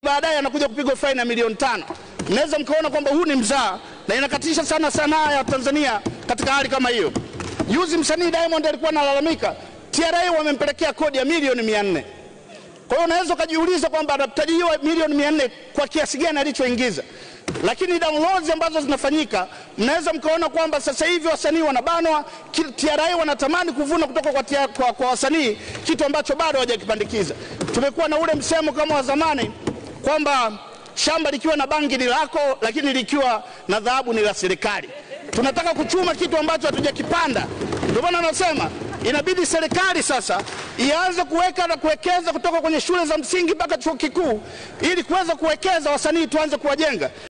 baadaye anakuja kupigwa faini ya milioni tano. Mnaweza mkaona kwamba huu ni mzaa na inakatisha sana sanaa ya Tanzania katika hali kama hiyo. Juzi msanii Diamond alikuwa analalamika TRA wamempelekea kodi ya milioni mia nne. Kwa hiyo unaweza ukajiuliza kwamba anatajiwa milioni mia nne kwa kiasi gani alichoingiza, lakini downloads ambazo zinafanyika, mnaweza mkaona kwamba sasa hivi wasanii wanabanwa, TRA wanatamani kuvuna kutoka kwa, tia, kwa, kwa wasanii kitu ambacho bado hawajakipandikiza. Tumekuwa na ule msemo kama wa zamani kwamba shamba likiwa na bangi ni lako, lakini likiwa na dhahabu ni la serikali. Tunataka kuchuma kitu ambacho hatujakipanda. Ndio maana anasema inabidi serikali sasa ianze kuweka na kuwekeza kutoka kwenye shule za msingi mpaka chuo kikuu, ili kuweza kuwekeza wasanii, tuanze kuwajenga.